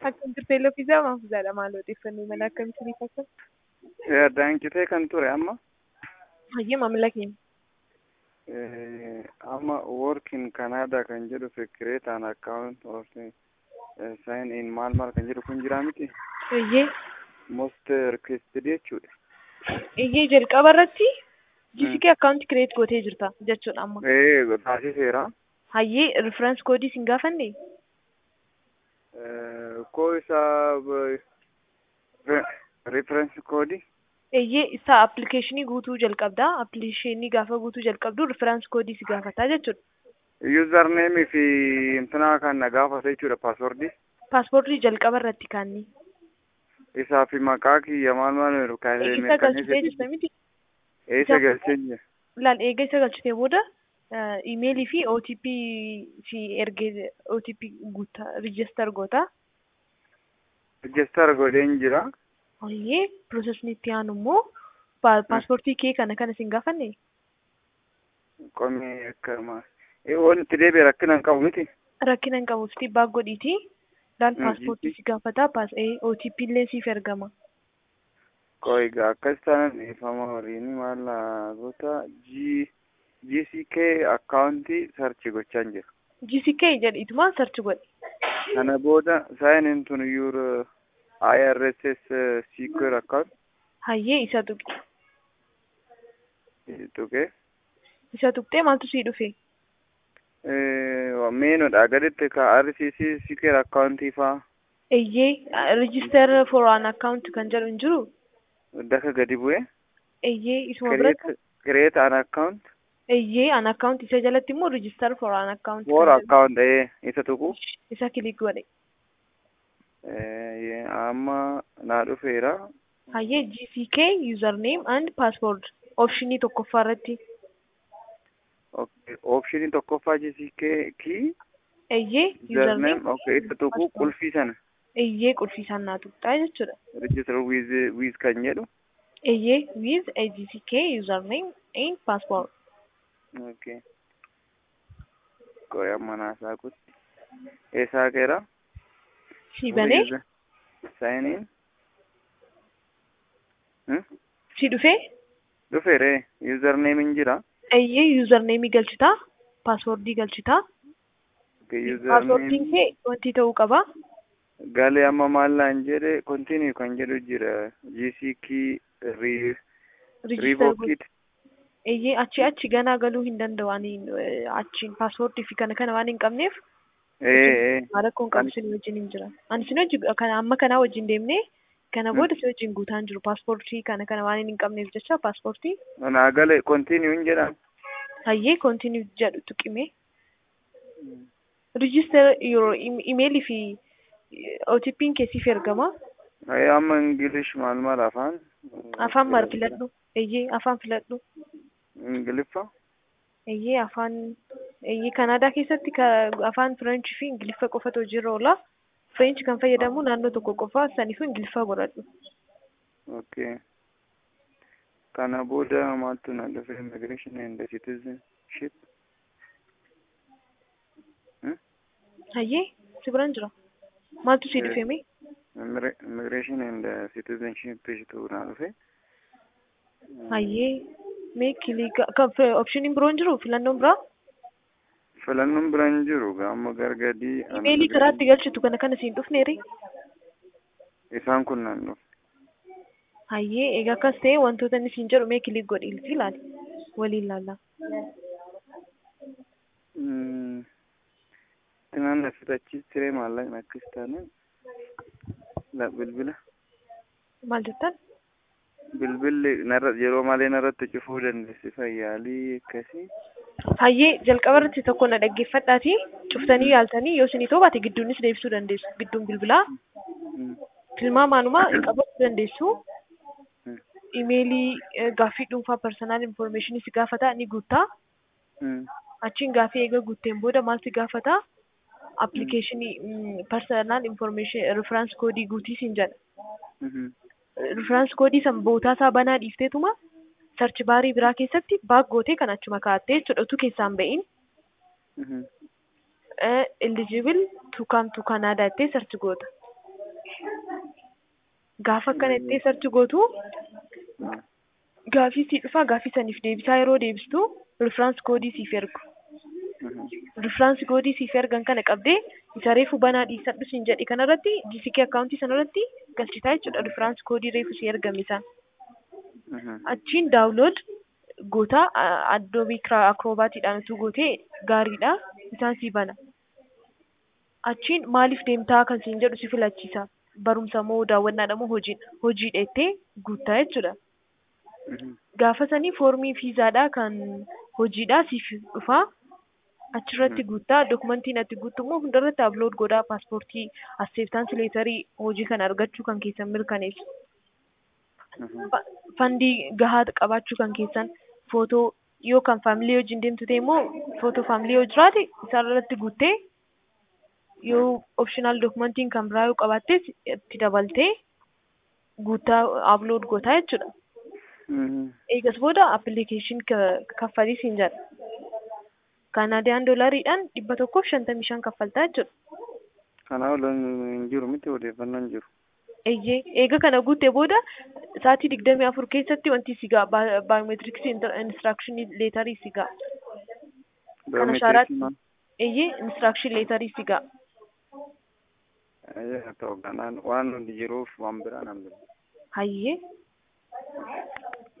Akkam turte Loofisaa Maafuusaadha maal odeeffannoo mala akkamitti fakkaata? Daankitee kan ture amma Hayyee maamila keenya. amma work in Canada kan jedhu create an account of sign in maal maal kan jedhu kun jira miti Hayyee most requested jechuudha. Iyyee jalqaba irratti GCK akkaawunti kireet gootee jirta jechuudha amma. Ee taasiseera. Hayyee riferensi koodii sin gaafanne Koo isaa reference koodii Iyyee isaa appilikeeshinii guutuu jalqabdaa appilikeeshinii gaafa guutuu jalqabdu riferensi koodii si gaafataa jechuudha. username fi intina kan na gaafata jechuudha paaswordii Paaspoortii jalqaba irratti kaanni. isaa fi maqaa kiyya maal maal jedhu Isa galchitee jirta miti. eessa galcheenya Laal eega isa galchitee booda imeelii fi OTP si ergee OTP guutaa riijistar goota. register godheen jira Hayyee piroosesni itti aanu immoo paaspoortii kee kana kana sin gaafanne qomee akka maal waan itti deebi'e rakkina hin qabu miti rakkina hin qabu sitti baag godhiiti. Laal Mm, paaspoortii GC. si gaafata paas OTP illee siif ergama. qoiga akkas taanaan dhiifama waliin maal goota g gck akkaawuntii sarchi gochaan jira GCK jedhiituma sarchi godhi. kana booda sign in to your IRSS secure account Hayyee isa tuqi. tuqee Isa tuqxee maaltu sii dhufe? meenodha gaditti ka RCC secure akkaawuntii faa Eeyyee register for an account kan jedhu hin jiru. daka gadi bu'e Eeyyee isuma biratti. create create an account Eeyyee an account isa jalatti immoo register for an account. for kan jedhu. account ee isa tuqu Isa kilik godhe. Eh, amma naa dhufeera Hayyee GCK username and password optionii tokkoffaa irratti. Okay, optionii tokkoffaa GCK key Eeyyee username okay isa tuqu password. qulfii sana Eeyyee qulfii naa tuqxaa jechuudha. register with with kan jedhu Eeyyee with a GCK username and password. okay qoy amma naasaa kutti eessaa keera Si banee sign in hmm? si dhufee dhufeere username hin jira eeyyee username galchitaa passwordii galchitaa okay, passwordin username kee wanti ta'uu qaba. galee amma maallaan jedhe continue kan jedhu jira GCK re Register revoked eeyyee achi achi ganaa galuu hin danda'u ani eh, achiin paaspoortii fi kana kana waan hin qabneef ee ee haala kun qabu sin wajjin hin jira ani sin wajjin kana amma kanaa wajjin deemnee kana Hmm. booda si wajjin guutaan jiru paaspoortii kana kana waan hin qabneef jecha paaspoortii naa galee continue hin jedha hayyee koontinuu jedhu tuqime register yeroo imeelii fi OTP'n keessiif ergama Ee, amma ingilish maal maal afaan afaan maal filadhu eeyyee afaan filadhu ingiliffa eeyyee afaan eeyyee kanaadaa keessatti ka- afaan fireenchii fi ingiliffa qofatu hojiirra oola fireenchi kan fayyadamu naannoo tokko qofa saniifuu ingiliffa godhadhu okay kana booda maaltu na dhufe immigration and citizenship hayyee si biraan jira maaltu si Eh. dhufeeme Immigre- immigration and citizenship tu na dhufe hayyee mee kiliika kan opshiniin biroo hin jiru filannoon biraa filannoon bira hin jiru amma gargadii imeelii karaa itti galchitu kana kana siin dhufneeri isaan kun nan dhufe hayyee egaa akkas ta'e wantoota inni siin jedhu mee kilik godhi ilfi ilaali waliin laalla Mm. Tinaan asirratti tiree maallaqni akkas taane la bilbila maal jettan bilbilli narra yeroo malee narratti cufuu dandeessi fayyaalii akkasii hayyee jalqaba irratti tokko na dhaggeeffadhaati cuftanii yaaltanii yoo isinii baate gidduunis deebisuu dandeessu gidduun bilbilaa Mm. tilmaamaanumaa qabachuu dandeessu Mm. imeelii eh, gaaffii dhuunfaa personal information si gaafata ni guuttaa Mm. achiin gaaffii eega guutteen booda maal si gaafata appilikeeshinii personal information reference koodii guutii siin jedha Mhm. reference koodii san bootaa isaa banaa dhiifteetuma sarchi baarii biraa keessatti baag gootee kan achuma kaa'attee jechuudha utuu keessaan ba'iin Mhm. eligible to come to Canada jettee sarchi goota. Gaafa akkana itti sarchi gootu gaafii sii dhufaa gaafii saniif deebisaa yeroo deebistu riferaans koodii siif ergu. Riferaans koodii siif ergan kana qabdee isa reefu banaa dhiisadhu siin jedhi kanarratti GCK akkaawuntii sanarratti galchitaa jechuudha riferaans koodii reefu si ergame isaan. Achiin daawulood gootaa addoobii akiroobaatiidhaan utuu gootee gaariidha isaan si bana. Achiin maaliif deemtaa kan siin jedhu si filachiisa. Barumsa moo daawwannaadha moo hojii hojiidha jettee guuttaa jechuudha. Gaafa sanii foormii fiizaadhaa kan hojiidhaa siif dhufaa. Achirratti guuttaa dokumentiin ati guuttu immoo hundarratti ablood godhaa paaspoortii asseeftaansi leetarii hojii kana argachuu kan keessan mirkaneessu. Fandii gahaa qabaachuu kan keessan footoo yoo kan faamilii wajjin deemtu ta'e immoo footoo faamilii yoo jiraate isaarratti guuttee yoo opshinaal dokumentiin kan biraa yoo qabaattes itti dabaltee guuttaa ablood gootaa jechuudha. Eegas booda appilikeeshin kaffalii siin jedha. Kaanaadiyaan doolariidhaan dhibba tokkoof shantamii shan kaffaltaa jechuudha. Kana ol hin jiru miti odeeffannoon jiru. Eeyyee eega kana guuttee booda sa'aatii digdamii afur keessatti wanti si ga'a baayoomeetiriksii inistiraakshini leetarii si ga'a. Kana shaaraatti eeyyee inistiraakshini leetarii si ga'a. Haa ta'u kanaan waan hundi jiruuf waan biraan hambifne. Hayyee.